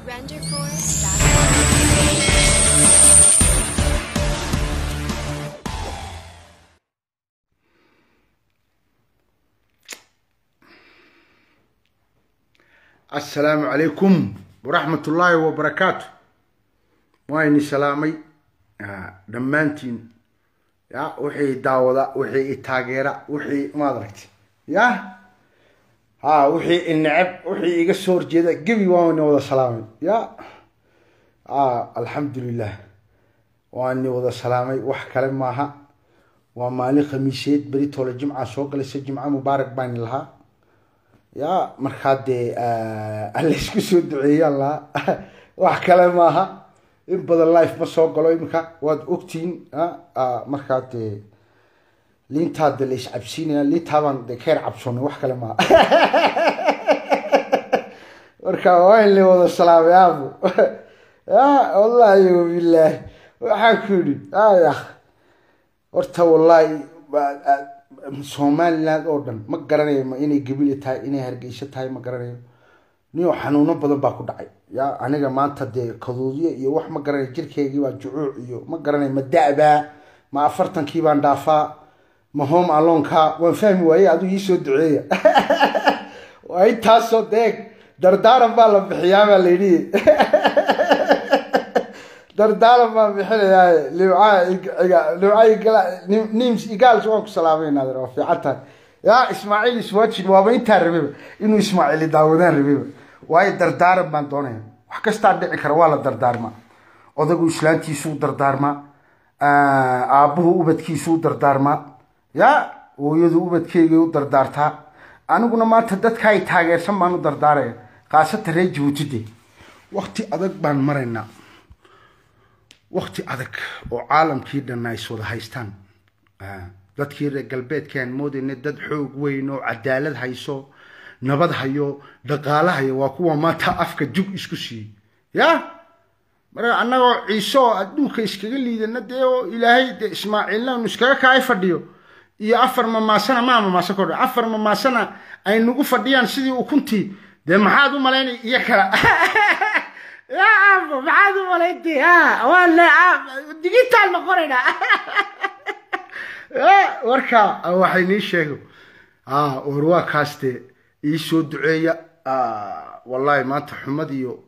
Renderforce.com. assalaamu calaykum waraxmat ullaahi wabarakaatu waa ini salaamay Ah, dhammaantiin ya wixii daawada wixii i taageera wixii maad aragti ya ha wixii i neceb wixii iga soo horjeeda gebi waa ini wada salaamay ya a alxamdulilah waa ini wada salaamay wax kale maaha waa maalin khamiiseed beri toole jimca soo galaysa jimco mubaarak baan lahaa ya markaa dee alla isku soo duceeyaan lahaa wax kale maaha in badan life ma soo galo iminka waad ogtihiin markaa dee liintaa de la iscabsiinaya liintaabaan de keer cabsoonay wax kale maaha marka waa in la wada salaamay aabo ya wallahi wabilaahi waxaan ku yidhi aya horta wallahi somaliland oo dhan ma garanayo ma inay gabile tahay inay hargeysa tahay ma garanayo niyo xanuuno badan baa ku dhacay ya aniga maanta dee kaduudyo iyo wax ma garanayo jirkeygii baa jucuuc iyo ma garanayo ma da-baa ma afartankii baan dhaafaa ma home alonka waan fahmi waaye aduu iisoo duceeya waa intaasoo deeg dardaaran baa la bixiyaa baa layidhi dardaaran baan bixinayaa nims igaals waan ku salaamayna waa fiican tahay ya ismaaciil iswajin waaba intaa rabeba inuu ismaaciili daawadaan rabeba waayo dardaaran baan doonaya wax kastaa dhici kara waa la dardaarmaa odagu islaantiisuu dardaarmaa aabbuhu ubadkiisuu dardaarmaa ya hooyadu ubadkeygay u dardaartaa aniguna maanta dadka ay taageersan baan u dardaaraya khaasatan reer jabuuti de wakti adag baan maraynaa wakti adag oo caalamkii dhanna ay iswada haystaan dadkii reer galbeedkaan moodayna dad xoog weyn oo cadaalad hayso nabad hayo dhaqaale hayo waa kuwa maanta afka jug isku siiyey ya marka annagoo ciise oo adduunka iskaga liidana dee oo ilaahay dee ismaaciilna anu iskaga kaay fadhiyo iyo afar mamaasana maa mamaasan kordha afar mamaasana ay nagu fadhiyaan sidii ukuntii dee maxaad u malaynay iyo kala ya aabo maxaad u malaynti waa le digital noqonaynaa warka waxay nii sheego war waa kaas dee iisoo duceeya wallahi maanta xumad iyo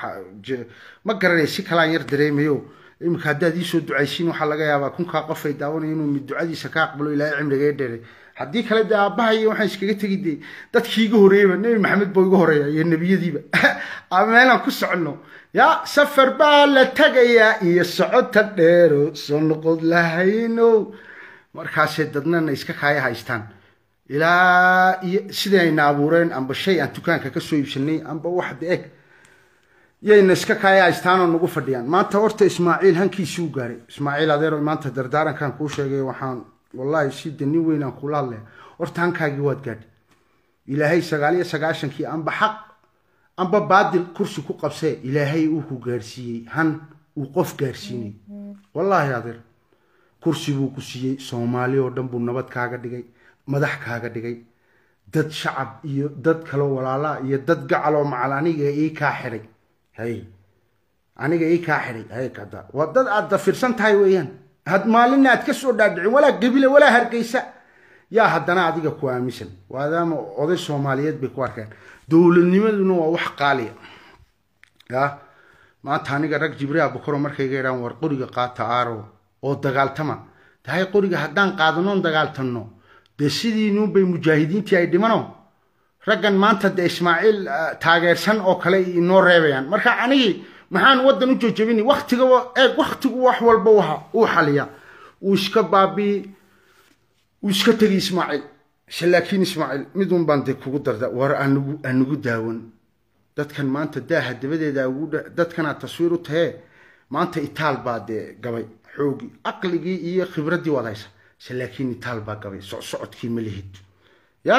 ma garanaya si kalaan yar dareemayo iminka haddaad iisoo ducaysiin waxaa laga yaabaa kunkaa qof ay daawanaya inuu mid ducadiisa ka aqbalo ilaahay cimriga dheeray haddii kale dee aabbahay waxaan iskaga tegi de dadkii iga horeeyaba nebi maxamed buu iga horeeya iyo nebiyadiiba meelaan ku soconno ya safar baa la tagayaa iyo socota dheero soo noqod lahayno markaasay dadnana iska kaaya haystaan ilaa iyo sidii ayna abuureen amba shay aan dukaanka kasoo iibsanay amba wax de eg yayna iska kaaya haystaan oo nagu fadhiyaan maanta horta ismaaciil hankiisii u gaaray ismaaciil adeero maanta dardaarankan kuu sheegay waxaan wallahi si de nin weynaan kula hadlaya horta hankaagii waad gaadhay ilaahay sagaal iyo sagaashankii amba xaq amba baadil kursi ku qabsee ilaahay uu ku gaarsiiyey han uu qof gaarsiinay wallaahi adeer kursi buu ku siiyey soomaali oo dhan buu nabad kaaga dhigay madax kaaga dhigay dad shacab iyo dad kaloo walaalaa iyo dad gacaloo macal aniga ii kaa xidhay hay aniga ii kaa xidhay hay kada waa dad aad dafirsan tahay weeyaan had maalinna aad ka soo dhaadhicin walaa gebile walaa hargeysa yaa haddana adiga ku aaminsan maadaama oday soomaaliyeed bay ku arkeen dowladnimaduna waa wax qaaliya ya maanta aniga rag jibriil abukaro markayga idhaan war qoriga qaata aaro oo dagaaltama tahay qoriga haddaan qaadanoon dagaaltanno dee sidiinuunbay mujaahidiintii ay dhimano raggan maanta dee ismaaciil taageersan oo kale inoo reebayaan marka anigii maxaan waddan u jojabini waktiga eeg waktigu wax walba waha uu xaliya uu iska baabii uu iska tegi ismaaciil se laakiin ismaaciil midun baan dee kugu darda war anugu anugu daawan dadkan maanta daaha dabadeeda ugu dadkanaad taswiir u tahee maanta itaal baa dee gabay xoogii aqligii iyo khibraddii waad haysa se laakiin itaal baa gabay socsocodkii ma lihid ya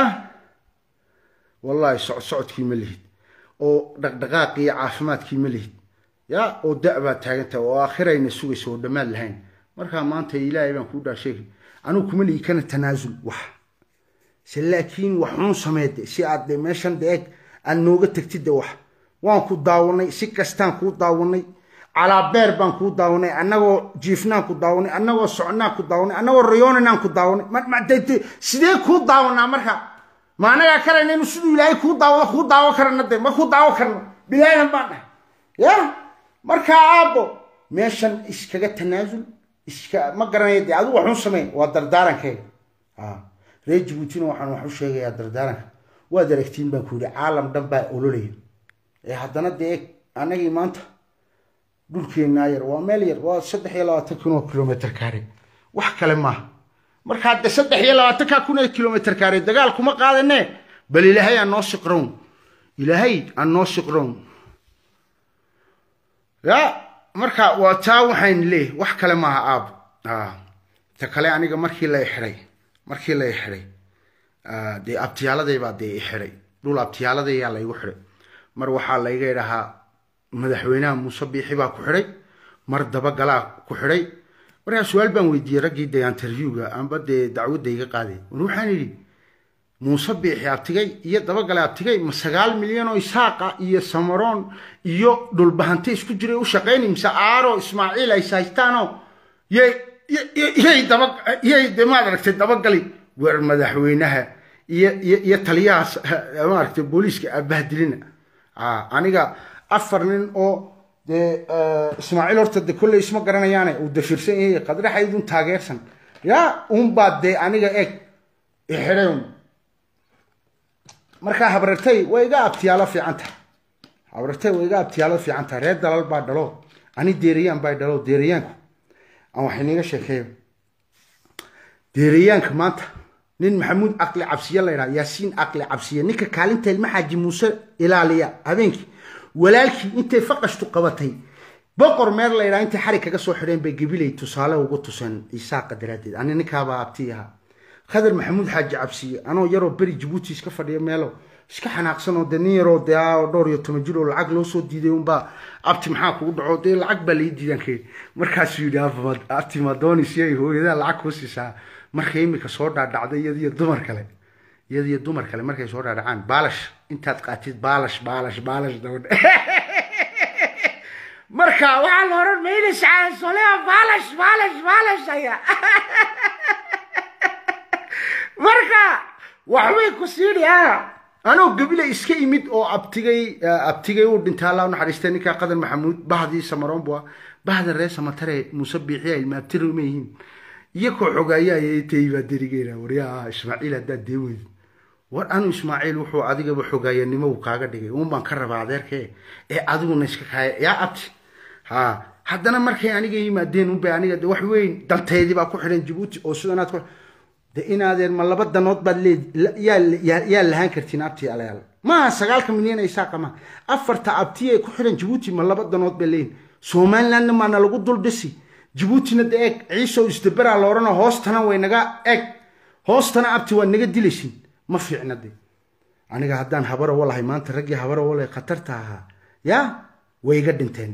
wallahi socsocodkii ma lihid oo dhaqdhaqaaqii iyo caafimaadkii ma lihid ya oo da- baad taagan tahay oo aakhirayna sugaysa oo dhammaad lahayn markaa maanta ilaahay baan kuu dhaasheegay anigu kuma lihi kana tanaasul wax se laakiin waxuun sameede si aad de meeshan de eg aad nooga tagtid de wax waan ku daawanay si kastaan kuu daawanay calaabeer baan kuu daawanay annagoo jiifnaan ku daawanay annagoo socnaan ku daawanay annagoo rayooninaan ku daawanay sidee kuu daawanaa marka ma annagaa karayna inu siduu ilaahay kuu daawado kuu daawo karana de ma kuu daawo karno bilaadan baan dhahay ya markaa aabbo meeshan iskaga tanaasul iska ma garanaya dee adigu waxun samey waa dardaarankeyga reer jabuutina waxaan wax u sheegayaa dardaaranka waad aragtiin baan ku yidhi caalam dhan baa ololaya ee haddana dee annagii maanta dhulkeennaa yar waa meel yar waa saddex iyo labaatan kun oo kilomitr kaare wax kale maaha markaa de saddex iyo labaatanka kun oo kilomitr kaare dagaal kuma qaadane bal ilaahay aan noo siqrown ilaahay aan noo siqrown ya marka waa taa waxayn leeyahy wax kale maaha aab ta kale aniga markii la ixidhay markii la ixidhay dee abtiyaaladaybaa dee ixidhay dhul abtiyaaladayaa laygu xidhay mar waxaa layga idhahaa madaxweynaha muuse biixi baa ku xidhay mar dabagalaa ku xidhay markaa su-aal baan weydiiyey raggii dee interviewga amba dee dacwadda iga qaaday war waxaan idhi muuse biixi abtigay iyo dabagale abtigay ma sagaal milyan oo isaaqa iyo samaroon iyo dhulbahante isku jiray u shaqayni mise aaro ismaaciil ay haystaanoo yay yay daba yay de maad aragtay dabagali weer madaxweynaha iyo iyo iyo taliyahaas maaragtay booliiska abahdilina aniga afar nin oo dee ismaaciil horta de kolley isma garanayaane uu dafirsan yahay qadraxaydun taageersan ya unbaa dee aniga eg ixidhayn markaa habrartay way iga abtiyaalo fiican tahay habrartay way iga abtiyaalo fiican tahay reer dalal baa dhalo ani deeriyaan baa dhalo deeriyaanku aan wax iniga sheekeeyo deeriyaanka maanta nin maxamuud caqli cabsiye la ydhaha yaasiin caqli cabsiye ninka kaalinta ilma xaaji muuse ilaaliya habeenkii walaalkii intay faqashtu qabatay boqor meer la ydhaha intay xarig kaga soo xidheen bay gabilay tusaale ugu tuseen isaaqa daraaddeed ani ninkaabaa abtii ahaa khadar maxamuud xaaji cabsiye anoo yaroo beri jabuuti iska fadhiya meelo iska xanaaqsan oo dee nin yaroo dee dhowr iyo toban jir oo lacag loo soo diiday unbaa abti maxaa kugu dhaco dee lacag baa lai diidan kee markaasuu yidhi abti madonis yay hooyadaa lacag kuu siisaa markay imika soo dhaadhacday iyadiyo dumar kale iyadiyo dumar kale markay soo dhaadhacaan baalash intaad qaatid baalash baalash baalash dabadhe marka waxaa la oran maynaysaa solea baalash baalash baalash ayaa marka waxbay ku siidhi ah anoo gabila iska imid oo abtigay abtigay uu dhintay allah naxariistay ninkaa qadan maxamuud bahdii samaroon bua bahda reer samatare muuse biixiya ilmaabtiri uma yihiin iyakoo xogaayaayay tay baa derigeena waryaa ismaaciil haddaad dee weyd war anu ismaaciil wuxuu adigaba xogaayanimo uu kaaga dhigay uun baan ka rabaa adeerkee ee adiguna iska kaaya yaa abti ha haddana markay aniga yimaadeen unbay aniga de wax weyn danteedii baa ku xidhan jabuuti oo sidanaad ku de inaadeen ma laba danood baad leed yaa lahaan kartiin abtii alayaal maaha sagaalka milyan ay saaqa maaha afarta abti ay ku xidhan jabuuti ma laba danood bay leeyihin somalilandna maana lagu dul dhisi jabuutina de eeg ciisow isdaberaa la odhanoo hoostana way naga eeg hoostana abti waa naga dilaysin ma fiicna de aniga haddaan habarawo lahay maanta raggii habarawo lahay khatarta ahaa yaa way iga dhinteen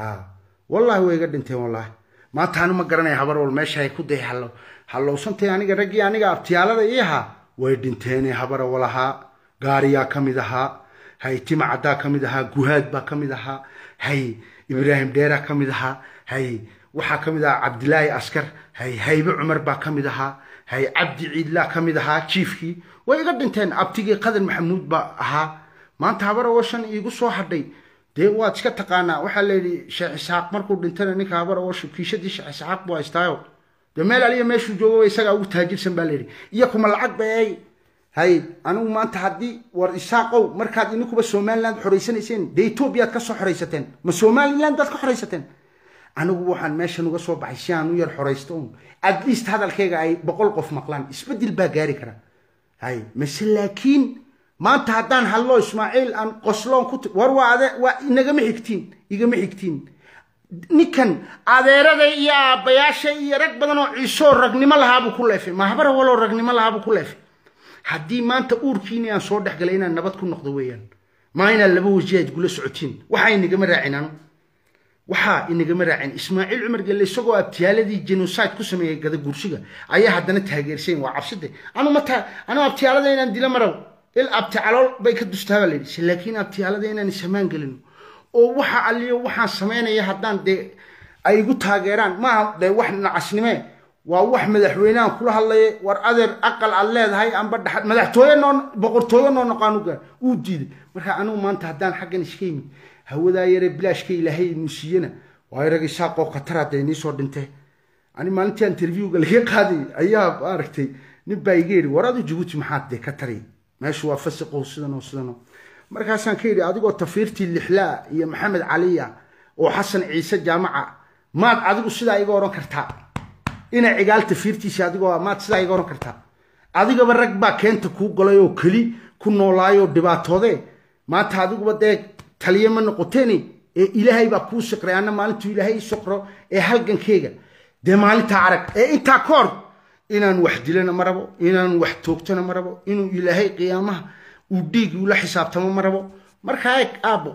wallahi way iga dhinteen wallahi maanta anu ma garanaya habarwal meesha ay ku day hallo hallowsantay aniga raggii aniga abtiyaalada ii ahaa way dhinteene habarawo lahaa gaariyaa ka mid ahaa hay tima caddaa ka mid ahaa guhaad baa ka mid ahaa hay ibraahim dheeraa ka mid ahaa hay waxaa ka mid ahaa cabdilaahi askar hay haybe cumar baa ka mid ahaa hay cabdi ciidlaa ka mid ahaa jiifkii way iga dhinteen abtigii qadan maxamuud baa ahaa maanta habarawo shan iigu soo hadhay dee waad iska taqaanaa waxaa layidhi sheekh isxaaq markuu dhintana ninka habarawo kiishadii sheekh isxaaq buu haystaayo dee meel aliya meeshuu joogo isagaa ugu taajirsan baa layidhi iyo kuma lacag bay hay anigu maanta haddii war isaaqow markaad inikuba somaliland xoraysanayseen dee etoobiyaad ka soo xoraysateen ma somaliland baad ka xoraysateen anigu waxaan meeshan uga soo baxay si aan u yar xoraysto un at least hadalkayga ay boqol qof maqlaan isbedel baa gaari kara hay mase laakiin maanta haddaan hadlo ismaaciil aan qosloon ku war waa ade waa inagama xigtiin igama xigtiin ninkan adeeraday iyo aabbayaasha iyo rag badan oo ciisoo ragnimo lahaabuu ku leefay mahabara waloo ragnimo lahaabuu ku leefay haddii maanta uurkiini aan soo dhex galay inaan nabad ku noqdo weeyaan maa inaad laba waji aad gula socotiin waxaa inagama raacin anu waxaa inagama raacin ismaaciil cumar gelle isagoo abtiyaaladii genocide ku sameeyey gada gursiga ayaa haddana taageersayn waa cabside anu mata anu abtiyaalada inaan dilo marow il abti calool bay ka dustaa baa layidhi laakiin abtiyaalada inaan samaan gelino oo waxa aliyo waxaan samaynaya haddaan dee ay igu taageeraan maaha dee wax nacasnime waa wax madaxweynehan kula hadlaya war adeer aqal aad leedahay amba dhaxad madaxtooye noo boqortooye noo noqaanuga uu diiday marka anigu maanta haddaan xaggan iska yimid hawadaa yare bilaashka ilaahay inuu siiyana waa rag isaaqoo khatar hadday nii soo dhintee ani maalintii interviewga laga qaaday ayaa maaragtay nin baa iga yidhi war adu jabuuti maxaad dee ka tari meeshu waa fasiqo sidanoo sidanoo markaasaan ka yidhi adigoo tafiirtii lixlaa iyo maxamed caliya oo xasan ciise jaamaca maad adigu sidaa iga odhan kartaa ina cigaal tafiirtiisi adigoo maad sidaa iga odhan kartaa adigaba rag baa keenta kuu galay oo keli ku noolaayoo dhibaatoodee maanta adiguba dee taliye ma noqoteeni ee ilaahay baa kuu siqray anna maalintuu ilaahay ii soqro ee halgankeyga dee maalintaa arag ee intaa ka hor inaan wax dilana ma rabo inaan wax toogtana ma rabo inuu ilaahay qiyaamaha uu dhiigi ula xisaabtamo ma rabo markaa eeg aabbo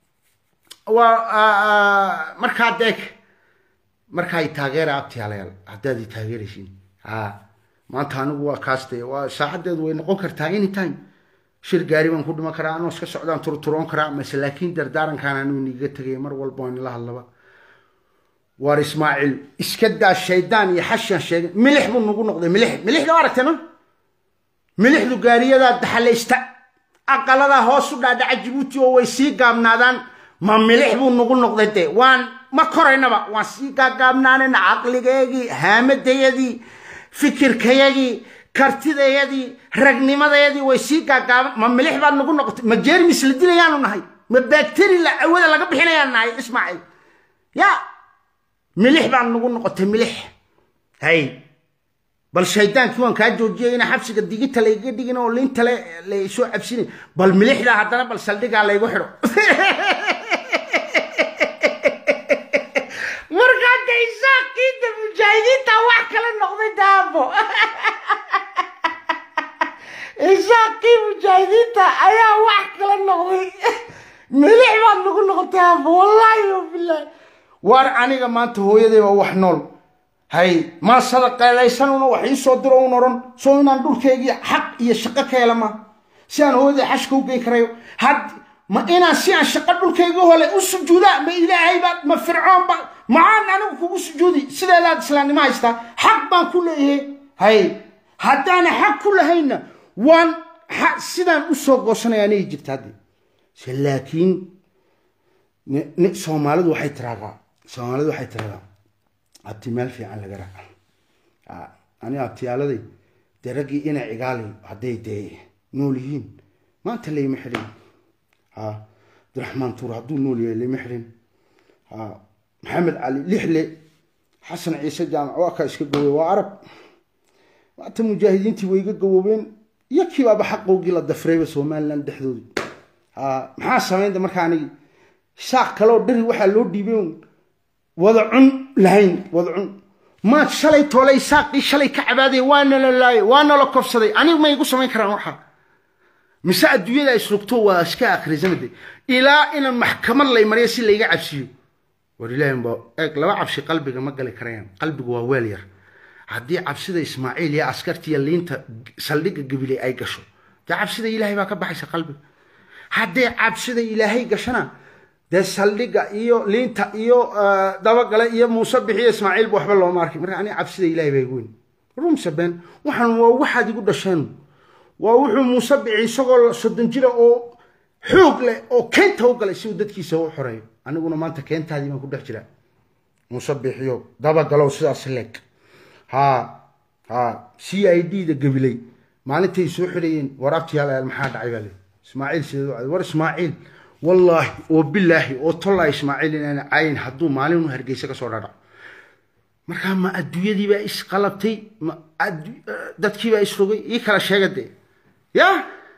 waa markaa deeg markaa i taageera abtiyaalayaal haddaad i taageeraysiin ha maanta anigu waa kaaste waa saacadeedu way noqon kartaa anytime shir gaari baan ku dhiman karaa anoo iska socdaan turturoon karaa mase laakiin dardaarankaan anuu niiga tegaya mar walba waan ila hadlaba waar ismaaciil iska daa shaydaan iyo xashan sheegay milix buu nagu noqday milix milixda waa aragtay ma milixdu gaariyadaa daxalaysta aqaladaa hoos u dhaadhaca jabuuti oo way sii gaabnaadaan ma milix buu nagu noqday dee waan ma koraynaba waan sii gaagaabnaanayna caqligeegii haamadayadii fikirkayagii kartidayadii ragnimadayadii way sii gaagaaban ma milix baad nagu noqotay ma jeermis la dilayaanu nahay ma bacteri la awada laga bixinayaan nahay ismaaciil ya milix baan nagu noqotay milix hay bal shaydaankii waan kaa joojiyay ina xabsiga digita layga dhigin oo liinta la soo cabsinay bal milixda haddana bal saldhigaa laygu xidho markaa de isaaqiinta mujaahidiinta wax kala noqday daabo isaaqii mujaahidiinta ayaa wax kala noqday milix baad nagu noqotay daabo wallaahi wabilaahi waar aniga maanta hooyaday waa wax nool hay maa sadaqeedaysanuna wax ii soo diro un odhan soo inaan dhulkaygii xaq iyo shaqo ka hela ma si aan hooyaday xashka u gey karayo had ma inaan si aan shaqo dhulkayga hole u sujuudaa ma ilaahay baad ma fircoon ba maxaan anigu kugu sujuudi sideedaad islaamnimo haystaa xaq baan ku leeyahay hay haddaana xaq ku lahayna waan sidaan u soo goosanaya anigi jirta hadde laakiin soomaalidu waxay tiraadaa soomaalidu waxay tiradaa abti meel fiican laga raaca aniga abtiyaaladay dee raggii ina cigaali hadday dee nool yihiin maanta layma xidhin abdiraxmaan tuur hadduu nool yahay layma xidhin maxamed cali lixle xasan ciise jaamac waa kaa iska gowey waa arab maanta mujaahidiintii way iga gawoobeen iyo kiibaaba xaqowgii la dafrayba somaliland dhexdoodii maxaa samaynta markaa anigi saaq kaleoo dhari waxaa loo dhiibay wada cun lahayn wada cun maad shalay toolay saaqii shalay ka cabaadaya waana la laayay waana la kobsaday anigu ma igu samayn karaan waxa mise adduunyada isrugto waa iska akhrisanade ilaa inaan maxkamad lay mariya si layga cabsiyo war ilaahin ba eeg laba cabsi qalbiga ma gali karayaan qalbigu waa weel yar haddii cabsida ismaaciil iyo askartiiyo liinta saldhigga gabiley ay gasho dee cabsida ilaahay baa ka baxaysa qalbiga hadday cabsida ilaahay gashana dee saldhigga iyo liinta iyo dabagale iyo muuse bixiyo ismaaciilba waxba looma arkay marka aniga cabsida ilaahay baa igu weyn rumse been waxaan waa waxaad igu dhasheen waa wuxuu muuse bixi isagoo soddon jira oo xoog leh oo keenta u galay si uu dadkiisa u xoreeyo aniguna maanta keentaadii baan ku dhex jiraa muuse bixiyo dabagalow sidaas leeg ha ha c i d da gabiley maalintay soo xidhayeen war abtiyaal maxaa dhacay baa le ismaaciil sideed u war ismaaciil wallaahi oo bilaahi oo tollaa ismaaciil inaan cayin hadduu maalin u hargeysa kasoo dhadhaco markaa ma adduunyadiibaa isqalabtay ma dadkiibaa isrogay ii kala sheega dee ya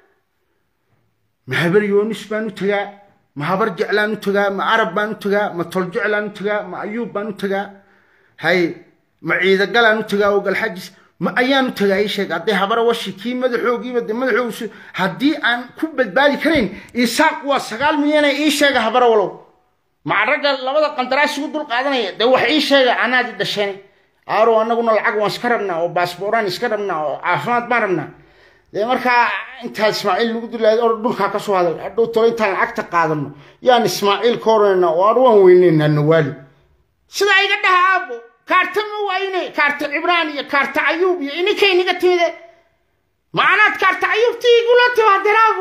ma habar yoonis baan u tagaa ma habar jeclaan u tagaa ma arab baan u tagaa ma tol jeclaan u tagaa ma ayuub baan u tagaa hay ma ciidagalaan u tagaa oo galxajis ma ayaan u tagaa ii sheeg hadday habara washi kii madaxoogiiba de madaxoogiisu haddii aan ku badbaadi karayn isaaq waa sagaal milyana ii sheega habara walow maca ragga labada qandaraas igu dul qaadanaya dee wax ii sheega anaadi dhasheen aaro annaguna lacag waan iska rabnaa oo baasbooraan iska rabnaa oo caafimaad baan rabnaa dee markaa intaa ismaaciil lagu dilaayo or dhulkaa ka soo haday hadhow tolo intaan lacagta qaadano yaan ismaaciil ka oranayna oo aan waan weyneynaa nawaali sidaa iga dhaha aabo kaarta ma wayne kaarta cibraan iyo kaarta ayuub iyo ininkay niga timide macanaad kaarta ayuubti igula timaadeen aabo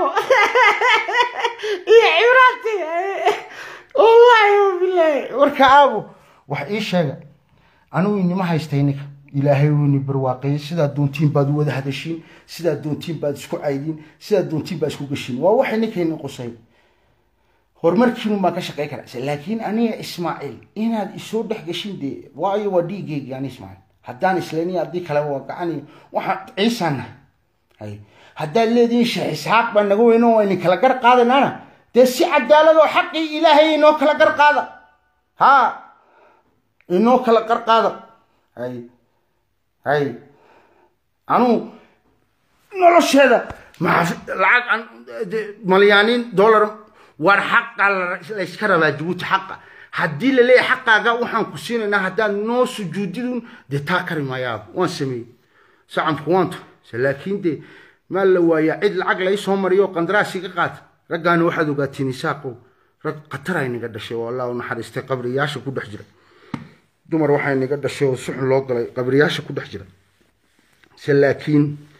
iyo cibraanti wallahi wabilaahi warka aabo wax ii sheega anigu inima haystay ninka ilaahay weyni barwaaqeeyey sidaa doontiin baad u wada hadashiin sidaa doontiin baad isku caydiin sidaa doontiin baad isku gashiin waa waxay ninkayni qusay horumarkiinu baan ka shaqey karaa laakiin aniga ismaaciil inaad isoo dhex gashin dee waayo waa dhiigeygii ani ismaaciil haddaan islaniya haddii kale waa gacani waxaan ciisaan nahay hay haddaad leedihiin sheekh isxaaq baa naga weyno waa idin kala gar qaadanaana dee si cadaalad oo xaqii ilaahay inoo kala gar qaada ha inoo kala gar qaada hay hay anuu nolosheeda lacag malyaaniin dollar war xaqa layska rabaa jabuuti xaqa haddii la leeyahay xaqaaga waxaan ku siinaynaa haddaad noo sujuudidun dee taa kari maayaa waan sameeyey sacamku waan turay laakiin dee maa la waayaa cid lacag lai soo mariyo qandaraas iga qaata raggaana waxaad ogaatiin isaaqow rag khatar ay naga dhashay oo allah u naxariistay qabriyaasha ku dhex jira dumar waxay naga dhashay oo suxun loo galay qabriyaasha ku dhex jira se laakiin